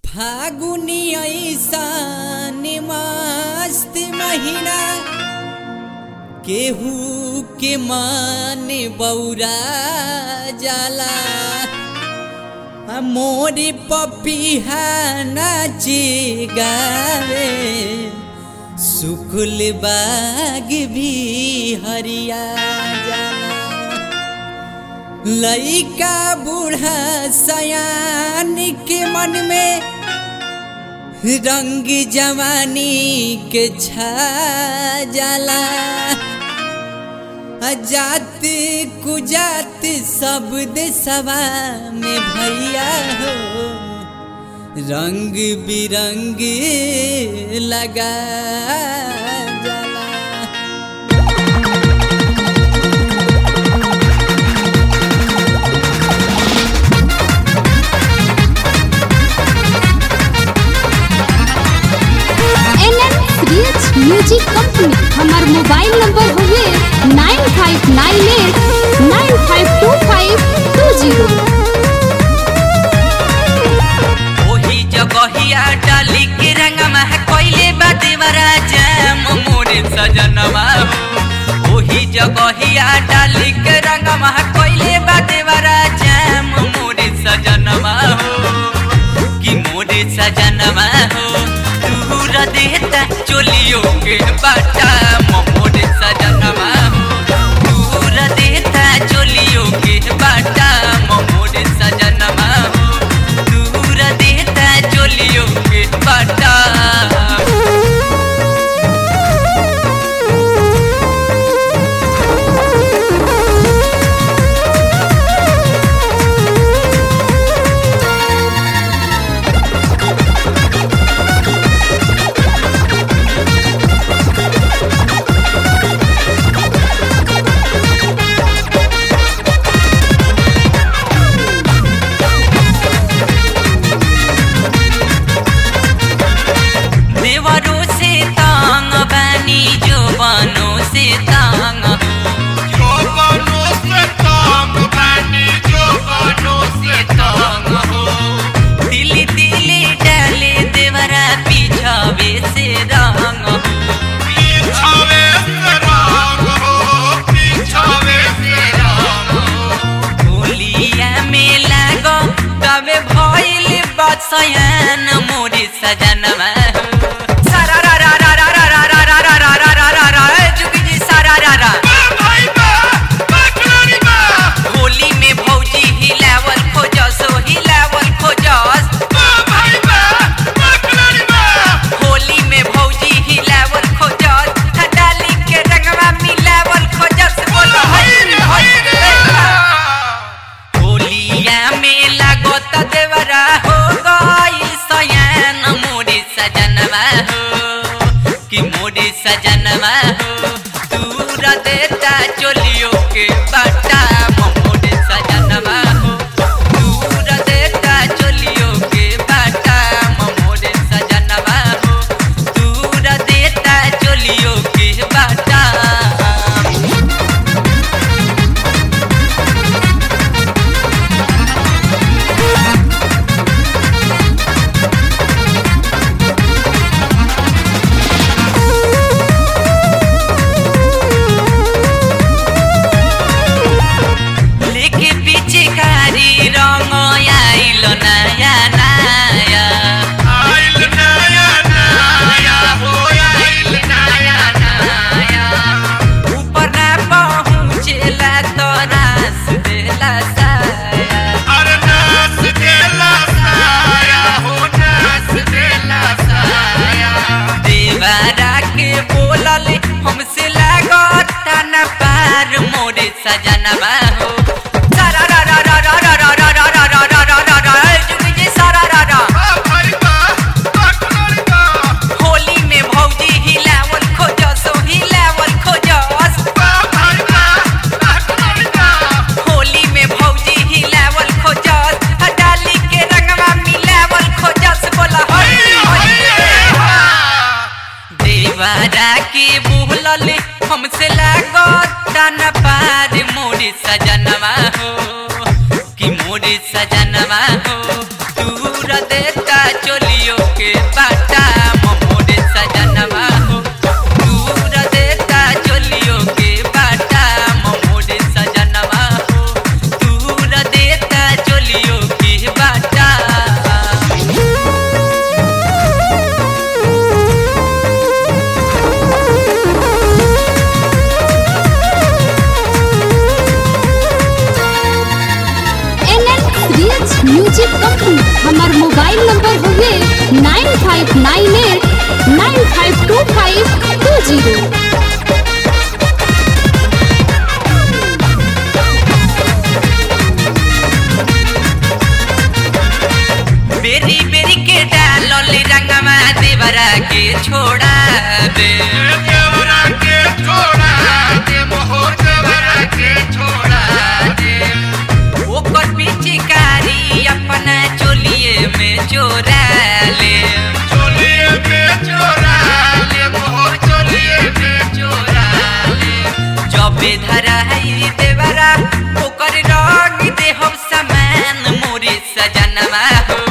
फागुनी ऐसान मस्त महीना केहू के मान बौरा जाला आ मोरी पपीहा नाचे गावे सुकुल बाग भी हरिया जाला लइका बूढ़ा सयान के मन में रंग जवानी के छा जाला जात कुजात सब देशवा में भैया हो रंग बिरंग लगा जाला N N rich music company हमार मोबाइल नंबर हुए nine five nine eight nine five two five two zero ओही जगहिया डाली के रंगमा कोइले बादेवरा जाम मोरे सजनमा हो ओही जगहिया डाली के रंगमा कोइले बादेवरा जाम मोरे सजनमा हो कि मोरे सजनमा हो दूर देता चोलियो के बाटा मोरे सजनमा हो दूर देता चोलियो के बाटा मोरे सजनमा हो दूर देता चोलियो के बाटा देवरों से तांग बानी जो बानों से तांग जोबनो से तांग बानी जोबनो से तांग हो दिली दिली डाले देवरा पीछावे से रंग हो पीछावे से राग हो पीछावे से राग होलिया में लागो तबे भइल बसयन मोरे सजनवा सारा रा रा रा रा रा रा रा रा रा रा रा रा रा ए जुगी जी सारा रा रा भाई बा बकरी बा होली में भौजी हिलावल खोजस हिलावल खोजस भाई बा बकरी बा होली में भौजी हिलावल खोजस हडाली के रंगवा मिलावल खोजस बोलो हई हई होलिया में लागत देवरा हो गई सयान मोरे सजनवा हो कि मोरे सजनवा हो दूर देता चोलियो के बाटा मोरे सजनवा हो दूर देता चोलियो के बाटा मोरे सजनवा हो दूर देता चोलियो के बाटा लेके पीछे कारी रंग आइल नया नया आइल नया नया हो आइल नया नया ऊपर ना पहुँचेला तो रास देला साया अरे नाच देला साया हो नाच देला साया देवारा के बोलल हमसे लागत न पार मोरे सजनवा हो सारा रा रा रा रा रा रा रा रा रा रा रा रा रा ए जुगी जी सारा रा रा भाई बा बकरी बा होली में भौजी हिलावल खोजस हिलावल खोजस भाई बा बकरी बा होली में भौजी हिलावल खोजस हडाली के रंगवा मिलावल खोजस बोला हई हई देवारा के बोलल हमसे लागत न पार मोरे सजनवा हो कि मोरे सजनवा हो दूर देता चोली मोबाइल नंबर हुए nine five nine eight nine five two five two zero बेरी बेरी के डालल रंगमा देवरा के छोड़ा दे देवरा के छोड़ा दे मोहो देवरा के छोड़ा दे ओकर पिचकारी अपना चोलिए में चोरा ले चोलिए पे चोरा ले मोहो चोलिए पे चोरा ले जबे धरा है देवरा ओकर रंग दे हम समान मोरे सजनवा हो